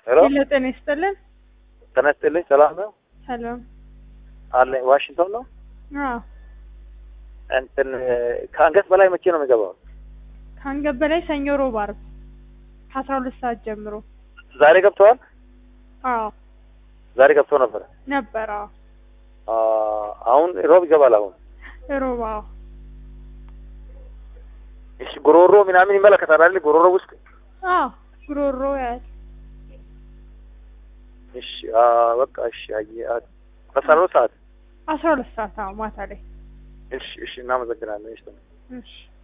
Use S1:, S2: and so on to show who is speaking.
S1: ሄሎ
S2: ሄሎ ጤና ይስጥልን።
S1: ጤና ይስጥልኝ። ሰላም ነው
S2: ሰላም።
S1: አለ ዋሽንግቶን ነው።
S2: አዎ
S1: እንትን ከአንገት በላይ መቼ ነው የሚገባው?
S2: ከአንገት በላይ ሰኞ፣ ሮብ፣ ዓርብ ከአስራ ሁለት ሰዓት ጀምሮ።
S1: ዛሬ ገብተዋል።
S2: አዎ
S1: ዛሬ ገብቶ ነበረ።
S2: ነበር። አዎ
S1: አ አሁን ሮብ ይገባል። አሁን
S2: ሮብ። አዎ
S1: እሺ፣ ጉሮሮ ምናምን ይመለከታል አይደል? ጉሮሮ ውስጥ
S2: አዎ ጉሮሮ ያል
S1: እሺ። አ በቃ እሺ። አየ አስራ ሁለት ሰዓት
S2: አስራ ሁለት ሰዓት አዎ ማታ ላይ
S1: እሺ፣ እሺ። እናመሰግናለን። እሺ
S2: እሺ